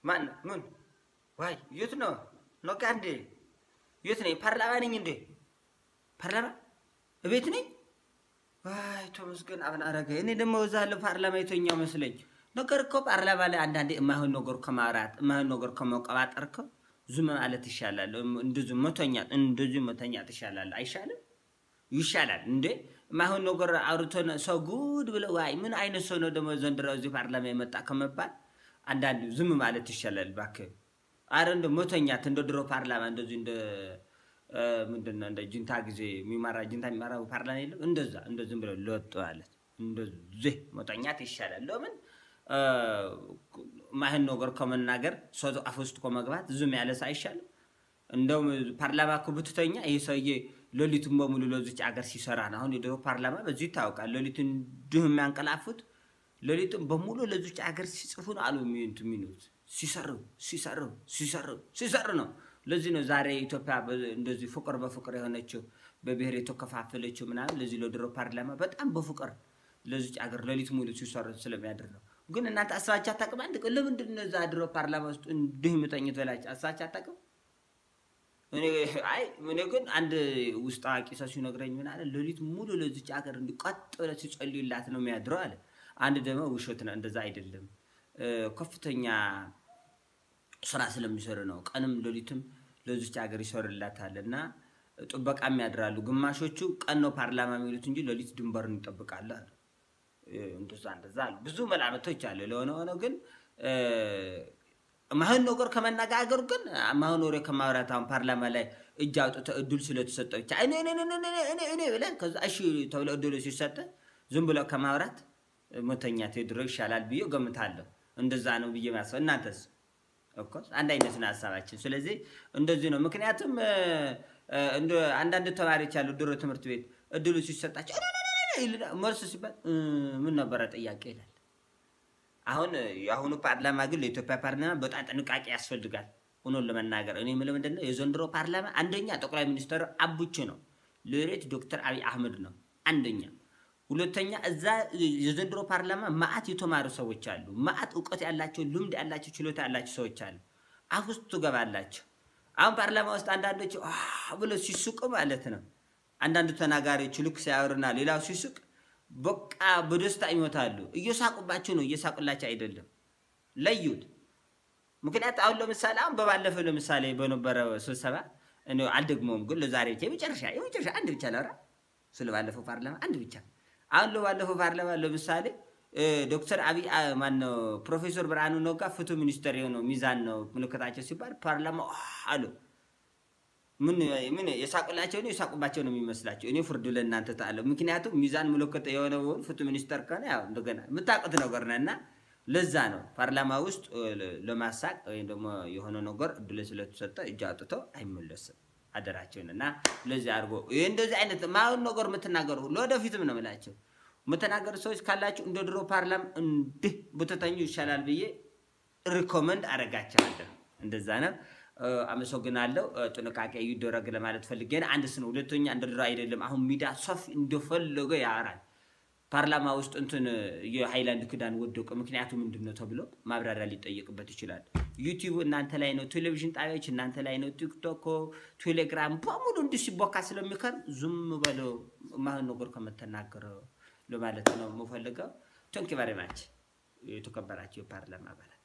ማን ምን ዋይ የት ነው ነጋ እንዴ የት ነኝ ፓርላማ ነኝ እንዴ ፓርላማ እቤት ነኝ ዋይ ተመስገን አብን አረገ እኔ ደግሞ እዛ ያለ ፓርላማ የተኛው መስለኝ ነገር እኮ ፓርላማ ላይ አንዳንዴ የማይሆን ነገር ከማውራት የማይሆን ነገር ከመቀባጠር እኮ ዝም ማለት ይሻላል እንደዚህ መተኛት እንደዚህ መተኛት ይሻላል አይሻልም ይሻላል እንዴ የማይሆን ነገር አውርቶ ሰው ጉድ ብለ ዋይ ምን አይነት ሰው ነው ደግሞ ዘንድሮ እዚህ ፓርላማ የመጣ ከመባል አንዳንድ ዝም ማለት ይሻላል እባክህ አረ እንደ መተኛት እንደ ድሮ ፓርላማ እንደዚህ እንደ ምንድን ነው እንደ ጅንታ ጊዜ የሚመራ ጅንታ የሚመራ ፓርላማ የለም እንደዛ እንደ ዝም ብለ ለወጥ ማለት እንደዚህ መተኛት ይሻላል ለምን ማይሆን ነገር ከመናገር ሰው አፍ ውስጥ ከመግባት ዝም ያለ ሰው አይሻልም እንደውም ፓርላማ እኮ ብትተኛ ይህ ሰውዬ ሌሊቱን በሙሉ ለዚች አገር ሲሰራ ነው አሁን የድሮ ፓርላማ በዚህ ይታወቃል ሌሊት እንዲሁ የሚያንቀላፉት ሌሊቱን በሙሉ ለዚች አገር ሲጽፉ ነው አሉ የሚኑት ሲሰሩ ሲሰሩ ሲሰሩ ሲሰሩ ነው ለዚህ ነው ዛሬ ኢትዮጵያ እንደዚህ ፍቅር በፍቅር የሆነችው በብሔር የተከፋፈለችው ምናምን ለዚህ ለድሮ ፓርላማ በጣም በፍቅር ለዚች አገር ሌሊት ሙሉ ሲሰሩ ስለሚያድር ነው ግን እናንተ አስባችሁ አታውቅም አንድ ቀን ለምንድን ነው እዛ ድሮ ፓርላማ ውስጥ እንዲሁ የምተኝት በላችሁ አስባችሁ አታውቅም አይ እኔ ግን አንድ ውስጥ አዋቂ ሰው ሲነግረኝ ምን አለ ሌሊት ሙሉ ለዚች ሀገር እንዲቀጥ ብለ ሲጸልዩላት ነው የሚያድረው አለ አንድ ደግሞ ውሸት ነው እንደዛ አይደለም ከፍተኛ ስራ ስለሚሰሩ ነው ቀንም ሌሊትም ለዚች ሀገር ይሰሩላታል እና ጥበቃም ያድራሉ ግማሾቹ ቀን ነው ፓርላማ የሚሉት እንጂ ሌሊት ድንበርን ይጠብቃሉ አሉ እንደዛ እንደዛ አሉ ብዙ መላመቶች አሉ ለሆነ ሆነ ግን ማይሆን ነገር ከመነጋገሩ ግን ማይሆን ወሬ ከማውራት አሁን ፓርላማ ላይ እጅ አውጥተ እድል ስለተሰጠ ብቻ እኔ እኔ እኔ እኔ ብለህ ከዛ እሺ ተብሎ እድሉ ሲሰጥ ዝም ብሎ ከማውራት መተኛት ድሮ ይሻላል ብዬ ገምታለሁ። እንደዛ ነው ብዬ ማስበው። እናንተስ? ኦፍኮርስ አንድ አይነት ነው ሀሳባችን። ስለዚህ እንደዚህ ነው። ምክንያቱም እንደ አንዳንድ ተማሪዎች ያሉ ድሮ ትምህርት ቤት እድሉ ሲሰጣቸው መልስ ሲባል ምን ነበረ ጥያቄ ይላል። አሁን የአሁኑ ፓርላማ ግን ለኢትዮጵያ ፓርላማ በጣም ጥንቃቄ ያስፈልጋል። ሆኖን ለመናገር እኔ የምለው ምንድን ነው የዘንድሮ ፓርላማ አንደኛ ጠቅላይ ሚኒስትር አቡች ነው፣ ሎሬት ዶክተር አብይ አህመድ ነው አንደኛ። ሁለተኛ እዛ የዘንድሮ ፓርላማ ማአት የተማሩ ሰዎች አሉ፣ ማአት እውቀት ያላቸው ልምድ ያላቸው ችሎታ ያላቸው ሰዎች አሉ። አፍ ውስጥ ትገባላቸው። አሁን ፓርላማ ውስጥ አንዳንዶች ብሎ ሲሱቅ ማለት ነው አንዳንድ ተናጋሪዎች ልክ ሲያወሩና ሌላው ሲሱቅ በቃ በደስታ ይሞታሉ። እየሳቁባቸው ነው፣ እየሳቁላቸው አይደለም። ለዩት። ምክንያት አሁን ለምሳሌ አሁን በባለፈው ለምሳሌ በነበረ ስብሰባ እኔ አልደግመውም፣ ግን ለዛሬ ብቻ የመጨረሻ የመጨረሻ አንድ ብቻ ላውራ ስለ ባለፈው ፓርላማ አንድ ብቻ። አሁን ለባለፈው ፓርላማ ለምሳሌ ዶክተር አብይ ማነው ፕሮፌሰር ብርሃኑ ነጋ ፍትህ ሚኒስተር የሆነው ሚዛን ነው ምልክታቸው ሲባል ፓርላማ አሉ ምን ምን የሳቁላቸው ነው የሳቁባቸው ነው የሚመስላቸው። እኔ ፍርዱ ለእናንተ ታለ ምክንያቱም ሚዛን ምልክት የሆነ ፍትህ ሚኒስተር ከሆነ ያው እንደገና የምታውቁት ነገር ነው እና ለዛ ነው ፓርላማ ውስጥ ለማሳቅ ወይም ደግሞ የሆነ ነገር እድል ስለተሰጠ እጅ አውጥቶ አይመለስም አደራቸውን እና ለዚህ አድርጎ ይህ እንደዚህ አይነት ማሁን ነገር የምትናገሩ ለወደፊትም ነው የምላቸው የምትናገሩ ሰዎች ካላችሁ እንደ ድሮ ፓርላማ እንዲህ ብትተኙ ይሻላል ብዬ ሪኮመንድ አደርጋቸዋለሁ። እንደዛ ነው። አመሰግናለሁ። ጥንቃቄ ይደረግ ለማለት ፈልጌ ነው። አንድ ስነ ሁለተኛ እንደ ድሮ አይደለም። አሁን ሚዲያ ሰፊ እንደፈለገ ያወራል። ፓርላማ ውስጥ እንትን የሃይላንድ ክዳን ወደቀ፣ ምክንያቱ ምንድን ነው ተብሎ ማብራሪያ ሊጠየቅበት ይችላል። ዩቲዩብ እናንተ ላይ ነው፣ ቴሌቪዥን ጣቢያዎች እናንተ ላይ ነው፣ ቲክቶክ፣ ቴሌግራም በሙሉ እንዲህ ሲቦካ ስለሚከር ዝም በለው ማህን ነገር ከምትናገረው ለማለት ነው የምፈልገው። ቶንኪ ቨሪ ማች የተከበራቸው የፓርላማ አባላት